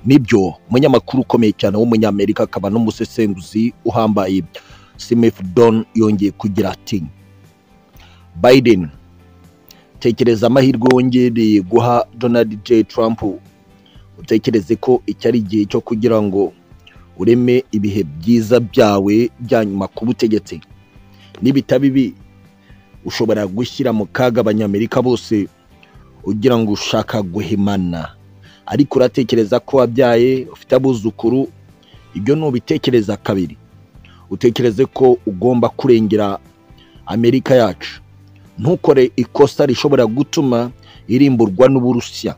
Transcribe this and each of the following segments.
nibyo umunyamakuru ukomeye cyane w'umunyamerika akaba n'umusesenguzi uhambaye smith don yongeye kugira ati biden tekereza amahirwe wongereye guha donald j trump utekereze ko iki ari igihe cyo kugira ngo ureme ibihe byiza byawe bya nyuma ku butegetsi nibita bibi ushobora gushyira mu kaga abanyamerika bose ugira ngo ushaka guhimana ariko uratekereza ko wabyaye ufite abuzukuru ibyo ntubitekereza kabiri utekereze ko ugomba kurengera amerika yacu ntukore ikosa rishobora gutuma irimburwa n'uburusiya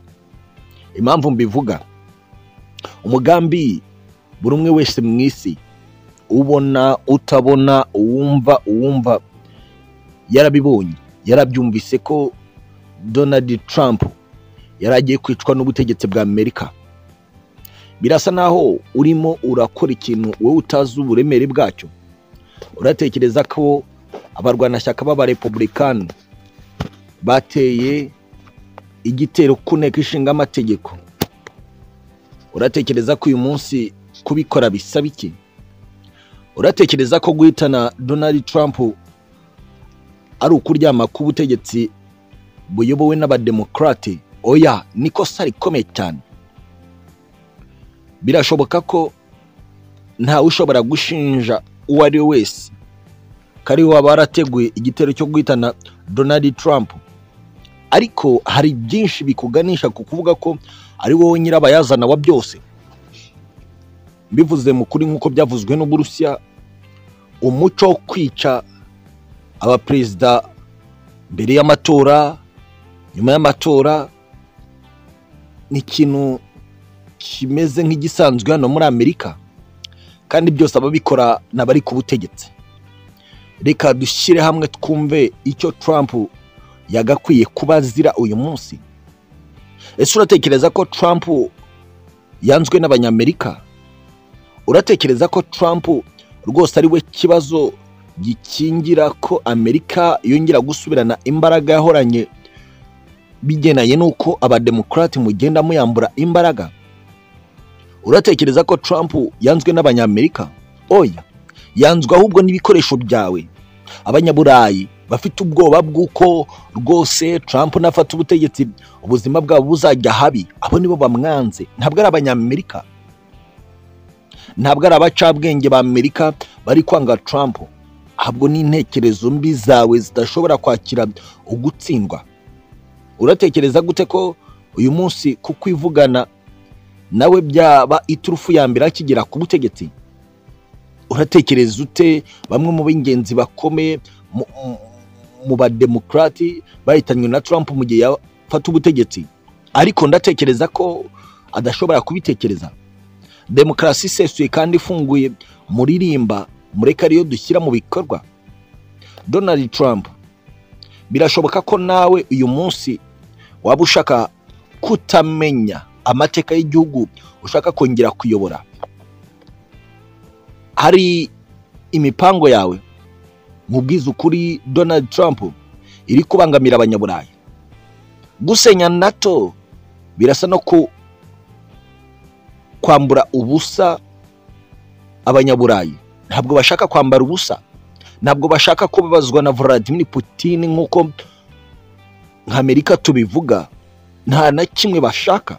impamvu mbivuga umugambi buri umwe wese mu isi ubona utabona uwumva uwumva yarabibonye yarabyumvise ko donald trump yari agiye kwicwa n'ubutegetsi bwa amerika birasa naho urimo urakora ikintu wowe utazi uburemere bwacyo uratekereza ko abarwanashyaka b'abarepubulikani bateye igitero ku nteko ishinga amategeko uratekereza ko uyu munsi kubikora bisaba iki uratekereza ko guhitana donald trump ari ukuryama k'ubutegetsi buyobowe n'abademokarate oya nikosa rikomeye cyane birashoboka ko ntawe ushobora gushinja uwo ari we wese ko ari we waba warateguye igitero cyo guhitana donald trump ariko hari byinshi bikuganisha ku kuvuga ko ari wowe nyirabayazana wa byose bivuze mu kuri nk'uko byavuzwe n'uburusiya umuco wo kwica abaperezida mbere y'amatora nyuma y'amatora ni ikintu kimeze nk'igisanzwe hano muri amerika kandi byose ababikora ni abari ku butegetsi reka dushyire hamwe twumve icyo trump yagakwiye kuba azira uyu munsi ese uratekereza ko trump yanzwe n'abanyamerika uratekereza ko trump rwose ari we kibazo gikingira ko amerika yongera gusubirana imbaraga yahoranye bigendanye n'uko abademokarate mugenda muyambura imbaraga uratekereza ko trump yanzwe n'abanyamerika oya yanzwe ahubwo n'ibikoresho byawe abanyaburayi bafite ubwoba bw'uko rwose trump nafata ubutegetsi ubuzima bwabo buzajya habi abo nibo bamwanze ntabwo ari abanyamerika ntabwo ari abacabwenge ba amerika bari kwanga trump ahubwo n'intekerezo mbi zawe zidashobora kwakira ugutsindwa uratekereza gute ko uyu munsi kuko ivugana nawe byaba iturufu ya mbere akigera ku butegetsi uratekereza ute bamwe mu b'ingenzi bakomeye mu bademokarati bahitanywe na Trump mu gihe yafata ubutegetsi ariko ndatekereza ko adashobora kubitekereza demokarasi isesuye kandi ifunguye muririmba mureka ariyo dushyira mu bikorwa donald trump birashoboka ko nawe uyu munsi waba ushaka kutamenya amateka y'igihugu ushaka kongera kuyobora hari imipango yawe mu bwiza ukuri donald trump iri kubangamira abanyaburayi gusenya nato birasa no kwambura ubusa abanyaburayi ntabwo bashaka kwambara ubusa ntabwo bashaka kubabazwa na Vladimir Putin nk'uko nk'amerika tubivuga nta na kimwe bashaka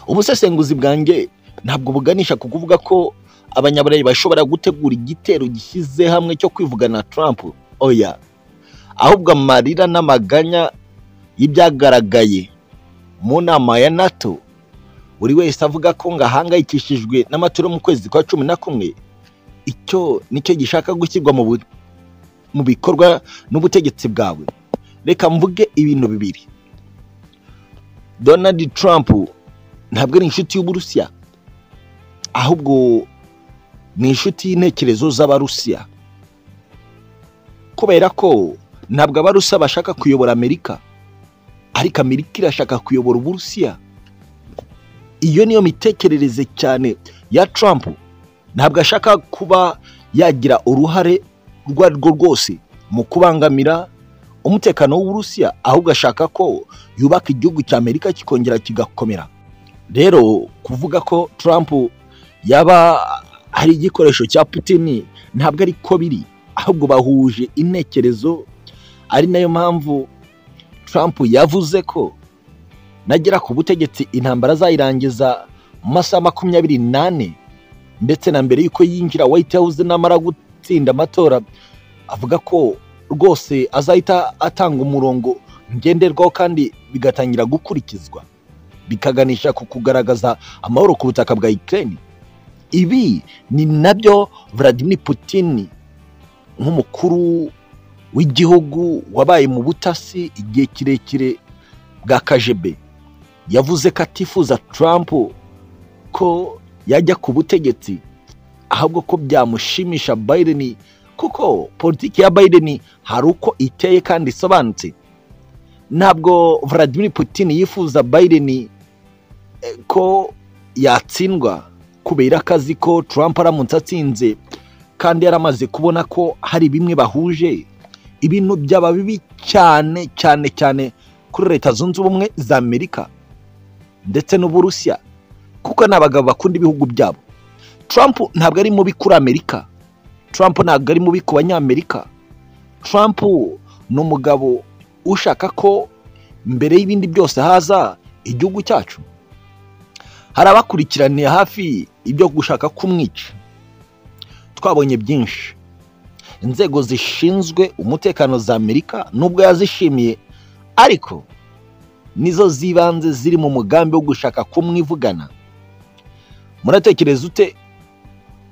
ubusesenguzi bwanjye ntabwo buganisha ku kuvuga ko abanyaburayi bashobora gutegura igitero gishyize hamwe cyo kwivugana Trump oya ahubwo amarira n'amaganya y'ibyagaragaye mu nama ya nato buri wese avuga ko ngo ahangayikishijwe n'amatora mu kwezi kwa cumi na kumwe icyo nicyo gishaka gushyirwa mu bikorwa n'ubutegetsi bwawe reka mvuge ibintu bibiri donald trump ntabwo ari inshuti y'uburusiya ahubwo ni inshuti y'intekerezo z'abarusiya kubera ko ntabwo abarusiya bashaka kuyobora amerika ariko amerika irashaka kuyobora uburusiya iyo niyo mitekerereze cyane ya Trump ntabwo ashaka kuba yagira uruhare urwo ari rwo rwose mu kubangamira umutekano w'uburusiya ahubwo ashaka ko yubaka igihugu cya amerika kikongera kigakomera rero kuvuga ko Trump yaba ari igikoresho cya Putin ntabwo ari ko biri ahubwo bahuje intekerezo ari nayo mpamvu Trump yavuze ko nagera ku butegetsi intambara azayirangiza mu masaha makumyabiri n'ane ndetse na mbere y'uko yinjira White House namara gutsinda amatora avuga ko rwose azahita atanga umurongo ngenderwaho kandi bigatangira gukurikizwa bikaganisha ku kugaragaza amahoro ku butaka bwa Ukraine ibi ni nabyo Vladimir Putin nk'umukuru w'igihugu wabaye mu butasi igihe kirekire bwa kajebe yavuze ko atifuza Trump ko yajya ku butegetsi ahubwo ko byamushimisha Biden kuko politiki ya Biden hari uko iteye kandi isobanutse ntabwo Vladimir Putin yifuza Biden ko yatsindwa kubera akazi ko Trump aramutse atsinze kandi yaramaze kubona ko hari bimwe bahuje ibintu byaba bibi cyane cyane cyane kuri leta zunze ubumwe za amerika ndetse n'uburusiya kuko ni abagabo bakunda ibihugu byabo Trump ntabwo ari mubi kuri amerika Trump ntabwo ari mubi ku banyamerika Trump ni umugabo ushaka ko mbere y'ibindi byose haza igihugu cyacu hari abakurikiraniye hafi ibyo gushaka kumwica twabonye byinshi inzego zishinzwe umutekano za amerika nubwo yazishimiye ariko nizo z'ibanze ziri mu mugambi wo gushaka kumwivugana muratekereza ute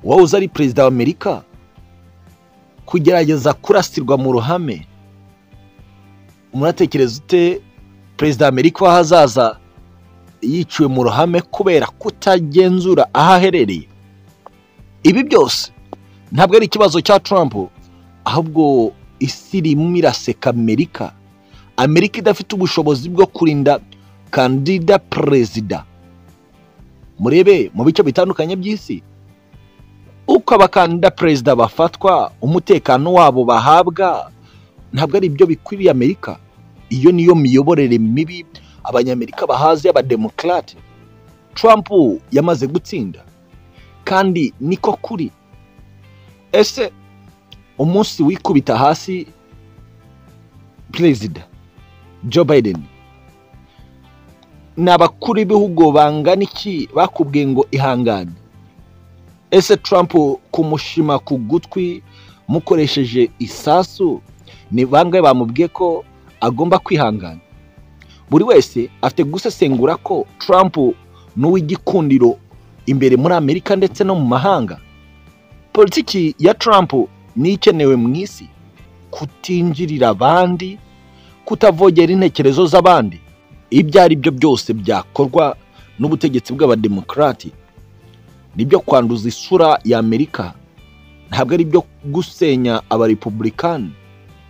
wowe uzi ari perezida w'amerika kugerageza kurasirwa mu ruhame muratekereza ute perezida w'amerika w'ahazaza yiciwe mu ruhame kubera kutagenzura aho aherereye ibi byose ntabwo ari ikibazo cya Trump ahubwo isi irimo iraseka amerika amerika idafite ubushobozi bwo kurinda kandida perezida murebe mu bice bitandukanye by'isi uko abakandida perezida bafatwa umutekano wabo bahabwa ntabwo ari ibyo bikwiriye amerika iyo niyo miyoborere mibi abanyamerika bahazi y'abademokarate Trump yamaze gutsinda kandi niko kuri ese umunsi wikubita hasi perezida Joe Biden ni abakuru b'ibihugu bangana iki bakubwiye ngo ihangane ese Trump kumushima ku gutwi mukoresheje isasu ni bangahe bamubwiye ko agomba kwihangana buri wese afite gusesengura ko Trump ni uw'igikundiro imbere muri amerika ndetse no mu mahanga politiki ya Trump ni ikenewe mu isi kutinjirira abandi kutavogera intekerezo z'abandi ibyo ari byo byose byakorwa n'ubutegetsi bw'abademokarati nibyo kwanduza isura ya amerika ntabwo ari byo gusenya abarepubulikani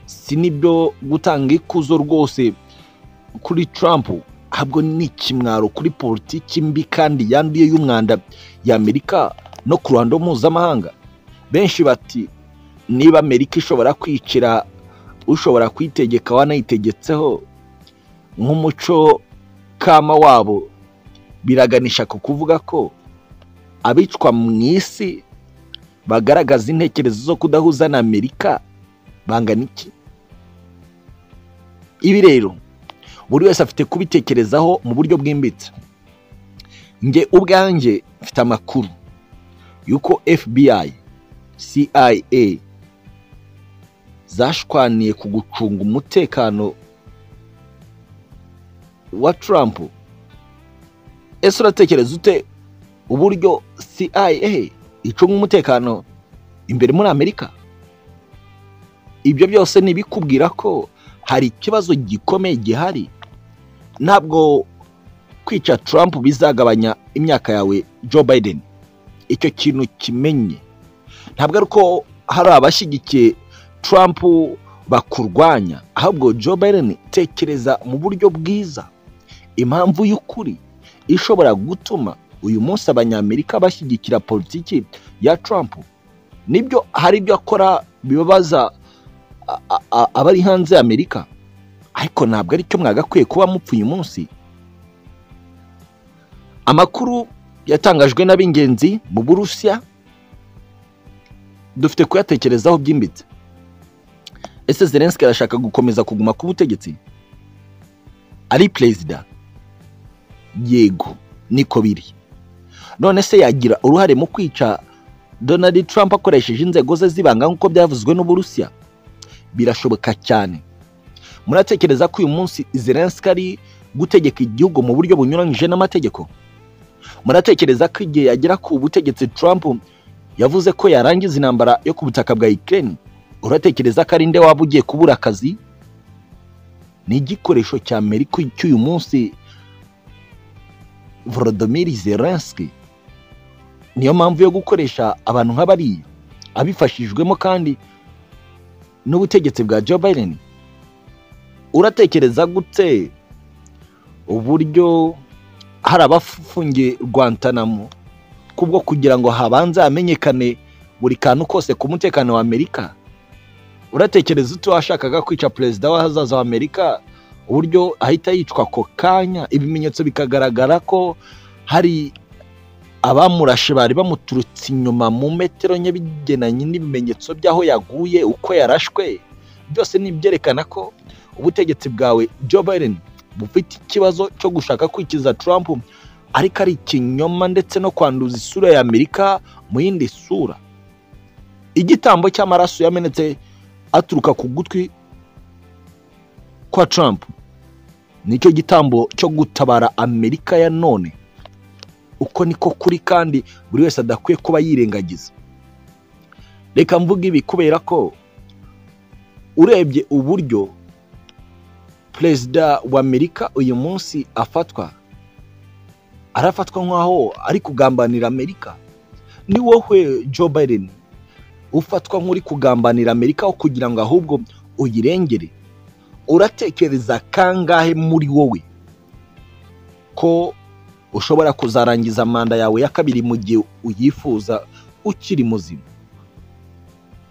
si nibyo gutanga ikuzo rwose kuri Trump ahubwo ni ikimwaro kuri politiki mbi kandi yanduye y'umwanda ya amerika no ku ruhando mpuzamahanga benshi bati niba amerika ishobora kwicira ushobora kuyitegeka wanayitegetseho nk'umuco kama wabo biraganisha ku kuvuga ko abicwa mu isi bagaragaza intekerezo zo kudahuza na amerika bangana iki ibi rero buri wese afite kubitekerezaho mu buryo bwimbitse nge ubwanjye mfite amakuru y'uko fbi cia zashwaniye ku gucunga umutekano wa Trump ese uratekereza ute uburyo CIA icunga umutekano imbere muri Amerika ibyo byose ntibikubwira ko hari ikibazo gikomeye gihari ntabwo kwica Trump bizagabanya imyaka yawe Joe Biden icyo kintu kimenye ntabwo ari uko hari abashyigikiye Trump bakurwanya ahubwo Joe Biden tekereza mu buryo bwiza impamvu y'ukuri ishobora gutuma uyu munsi abanyamerika bashyigikira politiki ya Trump nibyo hari ibyo akora bibabaza abari hanze ya Amerika ariko ntabwo ari cyo mwagakwiye kuba mupfuye uyu munsi amakuru yatangajwe n'ab'ingenzi mu burusiya dufite kuyatekerezaho byimbitse ese zelenski arashaka gukomeza kuguma ku butegetsi ari perezida yego niko biri none se yagira uruhare mu kwica donald trump akoresheje inzego ze z'ibanga nk'uko byavuzwe n'uburusiya birashoboka cyane muratekereza ko uyu munsi zelenski ari gutegeka igihugu mu buryo bunyuranyije n'amategeko muratekereza ko igihe yagera ku butegetsi Trump yavuze ko yarangiza intambara yo ku butaka bwa Ukraine uratekereza ko ari nde waba ugiye kubura akazi ni igikoresho cya Amerika cy'uyu munsi Volodymyr Zelensky niyo mpamvu yo gukoresha abantu nk'abariya abifashijwemo kandi n'ubutegetsi bwa Joe Biden uratekereza gute uburyo hari abafungiye rwantanamo kubwo kugira ngo habanze hamenyekane buri kantu kose ku mutekano wa amerika uratekereza uti washakaga kwica perezida w'ahazaza wa amerika uburyo ahita yicwa ako kanya ibimenyetso bikagaragara ko hari abamurashe bari bamuturutse inyuma mu metero nke bigenanye n'ibimenyetso by'aho yaguye uko yarashwe byose ni ibyerekana ko ubutegetsi bwawe Joe Biden bufite ikibazo cyo gushaka kwikiza Trump ariko ari ikinyoma ndetse no kwanduza isura ya Amerika mu yindi sura igitambo cy'amaraso yamenetse aturuka ku gutwi kwa Trump nicyo gitambo cyo gutabara Amerika ya none uko niko kuri kandi buri wese adakwiye kuba yirengagiza reka mvuga ibi kubera ko urebye uburyo perezida wa amerika uyu munsi afatwa arafatwa nk'aho ari kugambanira amerika ni wowe Joe Biden ufatwa nk'uri kugambanira amerika aho kugira ngo ahubwo uyirengere uratekereza kangahe muri wowe ko ushobora kuzarangiza manda yawe ya kabiri mu gihe uyifuza ukiri muzima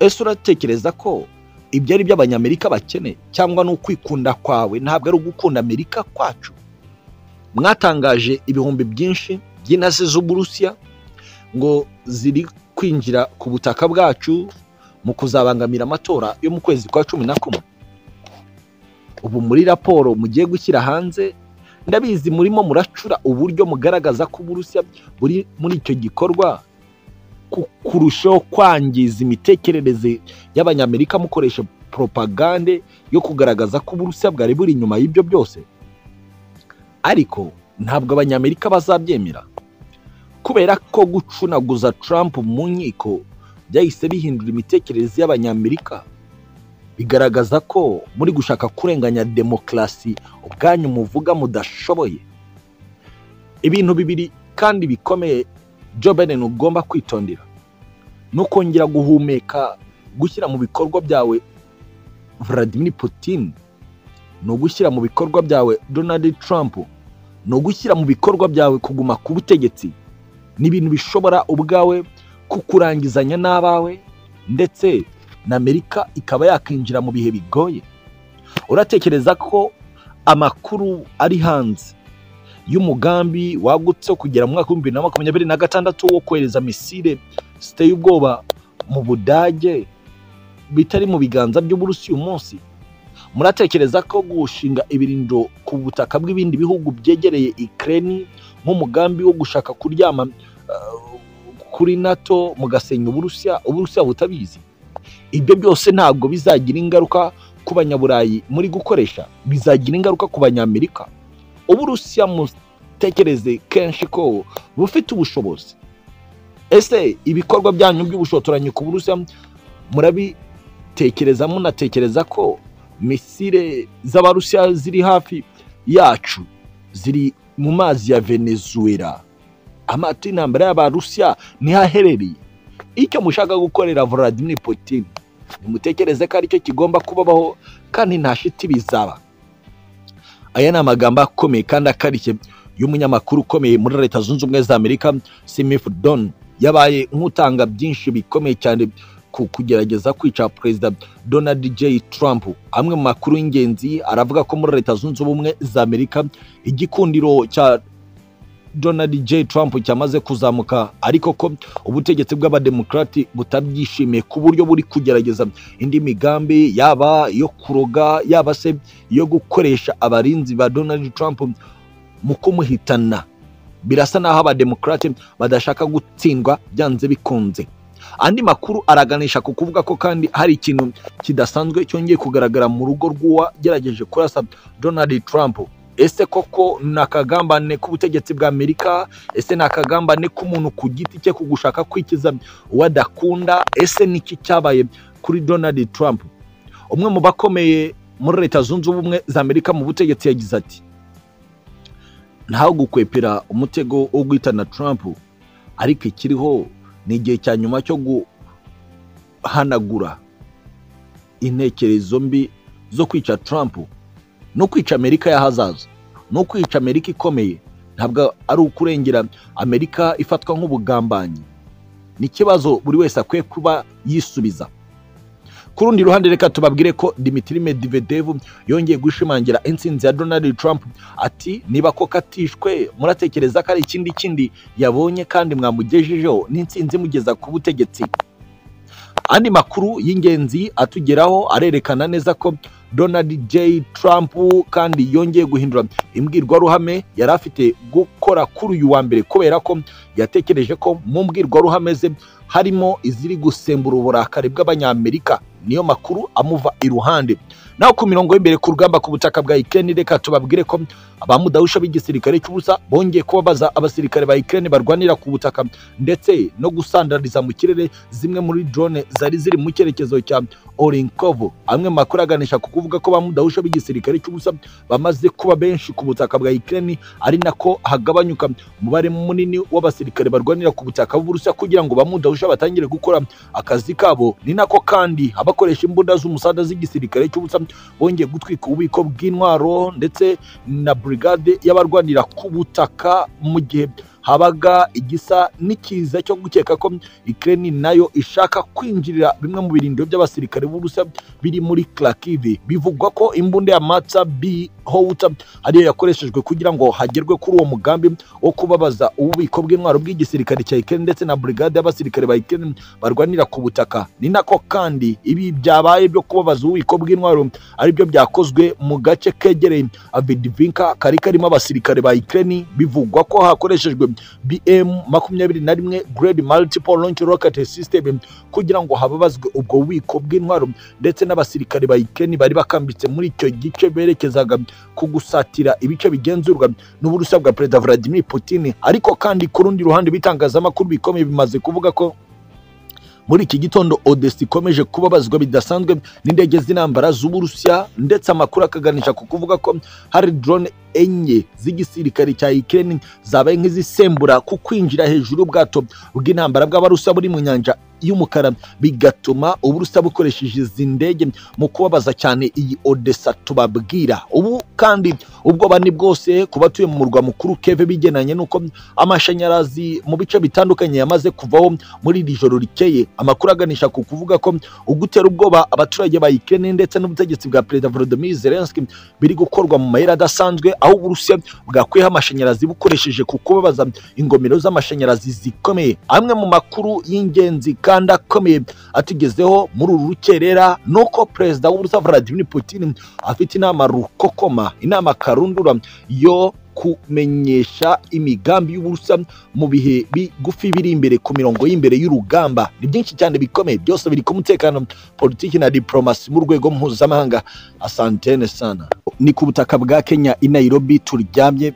ese uratekereza ko ibyo ari byo abanyamerika bakeneye cyangwa ni ukwikunda kwawe ntabwo ari ugukunda amerika kwacu mwatangaje ibihumbi byinshi by'intasi z'uburusiya ngo ziri kwinjira ku butaka bwacu mu kuzabangamira amatora yo mu kwezi kwa cumi na kumwe ubu muri raporo mugiye gushyira hanze ndabizi murimo muracura uburyo mugaragaza ko uburusiya buri muri icyo gikorwa kurushaho kwangiza imitekerereze y'abanyamerika mukoresha propagande yo kugaragaza ko uburusiya bwari buri inyuma y'ibyo byose ariko ntabwo abanyamerika bazabyemera kubera ko gucunaguza Trump mu nkiko byahise bihindura imitekerereze y'abanyamerika bigaragaza ko muri gushaka kurenganya demokarasi ubwanyu muvuga mudashoboye ibintu bibiri kandi bikomeye Joe Biden ugomba kwitondera no kongera guhumeka gushyira mu bikorwa byawe Vladimir Putin ni ugushyira mu bikorwa byawe Donald Trump ni ugushyira mu bikorwa byawe kuguma ku butegetsi ni ibintu bishobora ubwawe kukurangizanya n'abawe ndetse na Amerika ikaba yakinjira mu bihe bigoye uratekereza ko amakuru ari hanze y'umugambi wagutse kugera mu mwaka w'ibihumbi bibiri na makumyabiri na gatandatu wo kohereza misile ziteye ubwoba mu budage bitari mu biganza by'uburusi uyu munsi muratekereza ko gushinga ibirindo ku butaka bw'ibindi bihugu byegereye ikireni nk'umugambi wo gushaka kuryama kuri nato mugasenya uburusiya uburusiya butabizi ibyo byose ntabwo bizagira ingaruka ku banyaburayi muri gukoresha bizagira ingaruka ku banyamerika uburusiya mutekereze kenshi ko bufite ubushobozi ese ibikorwa byanyu by'ubushotoranyi ku burusiya murabitekereza munatekereza ko misile z'abarusiya ziri hafi yacu ziri mu mazi ya venezuela amato y'intambara y'abarusiya ntihaherereye icyo mushaka gukorera Vladimir Putin nimutekereze ko aricyo kigomba kubabaho kandi nta shiti bizaba aya ni amagambo akomeye kandi akarishye y'umunyamakuru ukomeye muri leta zunze ubumwe za amerika simif don yabaye nk'utanga byinshi bikomeye cyane ku kugerageza kwica perezida donald j trump amwe mu makuru y'ingenzi aravuga ko muri leta zunze ubumwe za amerika igikundiro cya donald j trump cyamaze kuzamuka ariko ko ubutegetsi bw'abademokarati butabyishimiye ku buryo buri kugerageza indi migambi yaba iyo kuroga yaba se iyo gukoresha abarinzi ba donald trump mu kumuhitana birasa n'aho abademokarate badashaka gutsindwa byanze bikunze andi makuru araganisha ku kuvuga ko kandi hari ikintu kidasanzwe cyongeye kugaragara mu rugo rw'uwagerageje kurasa donald trump ese koko ni akagambane k'ubutegetsi bwa amerika ese ni akagambane k'umuntu ku giti cye ku gushaka kwikiza uwo adakunda ese ni iki cyabaye kuri donald trump umwe mu bakomeye muri leta zunze ubumwe za amerika mu butegetsi yagize ati ntaho gukwepera umutego wo guhitana trump ariko ikiriho ni igihe cya nyuma cyo guhanagura intekerezo mbi zo kwica trump no kwica amerika y'ahazaza no kwica amerika ikomeye ntabwo ari ukurengera amerika ifatwa nk'ubugambanyi ni ikibazo buri wese akwiye kuba yisubiza ku rundi ruhande reka tubabwire ko dimitiri medivedevu yongeye gushimangira intsinzi ya donald trump ati niba ko katishwe muratekereza ko ari ikindi kindi yabonye kandi mwamugejejeho n'intsinzi imugeza ku butegetsi andi makuru y'ingenzi atugeraho arerekana neza ko donald j trump kandi yongeye guhindura imbwirwaruhame yari afite gukora kuri uyu wa mbere kubera ko yatekereje ko mu mbwirwaruhame ze harimo iziri gusembura uburakari bw'abanyamerika niyo makuru amuva iruhande naho ku mirongo y'imbere ku rugamba ku butaka bwa ikirere reka tubabwire ko abamudahusha b'igisirikare cy'ubusa bongeye kubabaza abasirikare ba ikirere barwanira ku butaka ndetse no gusandariza mu kirere zimwe muri drone zari ziri mu cyerekezo cya orinkovo amwe mu makuru aganisha ku kuvuga ko bamudahusha b'igisirikare cy'ubusa bamaze kuba benshi ku butaka bwa ikirere ari nako hagabanyuka umubare munini w'abasirikare barwanira ku butaka bw'uburusiya kugira ngo bamudahusha batangire gukora akazi kabo ni nako kandi abakoresha imbunda z'umusada z'igisirikare cy'ubusa bongeye gutwika ububiko bw'intwaro ndetse na burigade y'abarwanira ku butaka mu gihe habaga igisa n'ikiza cyo gukeka ko ikirere nayo ishaka kwinjirira bimwe mu birindiro by'abasirikare b'ubusa biri muri karakive bivugwa ko imbunda ya matsa bi howuta ariyo yakoreshejwe kugira ngo hagerwe kuri uwo mugambi wo kubabaza ububiko bw'intwaro bw'igisirikare cya ikirere ndetse na burigade y'abasirikare ba ikirere barwanira ku butaka ni nako kandi ibi byabaye byo kubabaza ububiko bw'intwaro aribyo byakozwe mu gace kegereye avidivinka kari karimo abasirikare ba ikirere bivugwa ko hakoreshejwe bm makumyabiri na rimwe grade multiple launch rocket system kugira ngo hababazwe ubwo bubiko bw'intwaro ndetse n'abasirikare ba ikeni bari bakambitse muri icyo gice berekezaga ku gusatira ibice bigenzurwa n'uburusiya bwa perezida vladimir putin ariko kandi ku rundi ruhande ibitangazamakuru bikomeye bimaze kuvuga ko muri iki gitondo odesi ikomeje kubabazwa bidasanzwe n'indege z'intambara z'uburusiya ndetse amakuru akaganisha ku kuvuga ko hari drone enye z'igisirikare cya Ukraine zabaye nk'izisembura ku kwinjira hejuru y'ubwato bw'intambara bw'abarusa buri mu nyanja y'umukara bigatuma uburusa bukoresheje izi ndege mu kubabaza cyane iyi Odessa tubabwira ubu kandi ubwoba ni bwose ku batuye mu murwa mukuru Kiev bigenanye nuko amashanyarazi mu bice bitandukanye yamaze kuvaho muri iri joro rikeye amakuru aganisha ku kuvuga ko ugutera ubwoba abaturage ba Ukraine ndetse n'ubutegetsi bwa Perezida Volodymyr Zelensky biri gukorwa mu mayira adasanzwe aho uburusiya bwakwiyeho amashanyarazi bukoresheje ku kubabaza ingomero z'amashanyarazi zikomeye amwe mu makuru y'ingenzi kandi akomeye atugezeho muri uru rukerera ni uko perezida w'uburusiya vladimir putin afite inama rukokoma inama karundura yo kumenyesha imigambi y'uburusiya mu bihe bigufi biri imbere ku mirongo y'imbere y'urugamba ni byinshi cyane bikomeye byose biri ku mutekano politiki na diporomasi mu rwego mpuzamahanga asantene sana ni ku butaka bwa kenya i nairobi turyamye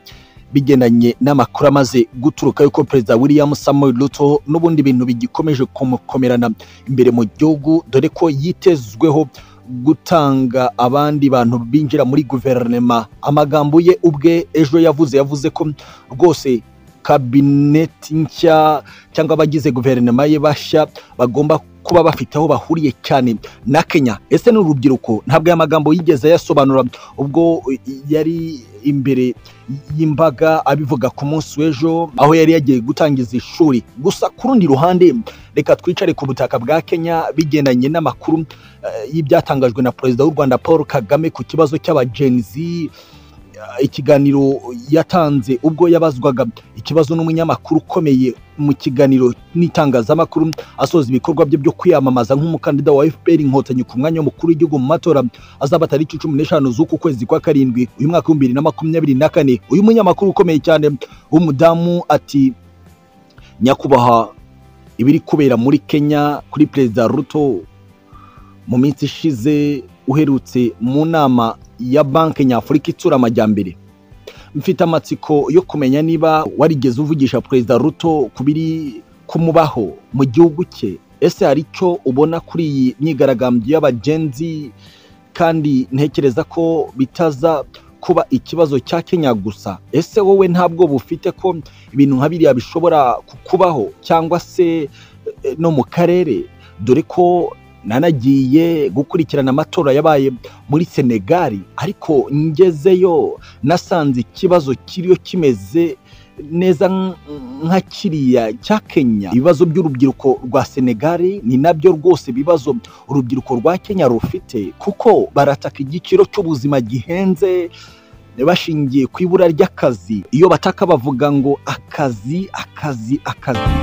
bigendanye n'amakuru amaze guturuka yuko perezida william samuel ruto n'ubundi bintu bigikomeje kumukomerana imbere mu gihugu dore ko yitezweho gutanga abandi bantu binjira muri guverinoma amagambo ye ubwe ejo yavuze yavuze ko rwose kabineti nshya cyangwa abagize guverinoma ye bashya bagomba kuba bafite aho bahuriye cyane na Kenya ese ni urubyiruko ntabwo aya magambo yigeze yasobanura ubwo yari imbere y'imbaga abivuga ku munsi w'ejo aho yari yagiye gutangiza ishuri gusa ku rundi ruhande reka twicare ku butaka bwa Kenya bigendanye n'amakuru y'ibyatangajwe na perezida w'u Rwanda Paul Kagame ku kibazo cy'abagenzi ikiganiro yatanze ubwo yabazwaga ikibazo n'umunyamakuru ukomeye mu kiganiro n'itangazamakuru asoza ibikorwa bye byo kwiyamamaza nk'umukandida wa FPR inkotanyi ku mwanya w'umukuru w'igihugu mu matora azaba tariki cumi n'eshanu z'uku kwezi kwa karindwi uyu mwaka w'ibihumbi bibiri na makumyabiri na kane uyu munyamakuru ukomeye cyane w'umudamu ati nyakubahwa ibiri kubera muri kenya kuri perezida ruto mu minsi ishize uherutse mu nama ya banki nyafurika itsura amajyambere mfite amatsiko yo kumenya niba warigeze uvugisha perezida ruto ku biri kumubaho mu gihugu cye ese hari icyo ubona kuri iyi myigaragambyo y'abagenzi kandi ntekereza ko bitaza kuba ikibazo cya kenya gusa ese wowe ntabwo bufite ko ibintu nka biriya bishobora kukubaho cyangwa se eh, no mu karere dore ko nanagiye gukurikirana amatora yabaye muri senegali ariko ngezeyo nasanze ikibazo kiriyo kimeze neza nk- nka kiriya cya kenya ibibazo by'urubyiruko rwa senegali ni nabyo rwose ibibazo urubyiruko rwa kenya rufite kuko barataka igiciro cy'ubuzima gihenze bashingiye ku ibura ry'akazi iyo bataka bavuga ngo akazi akazi akazi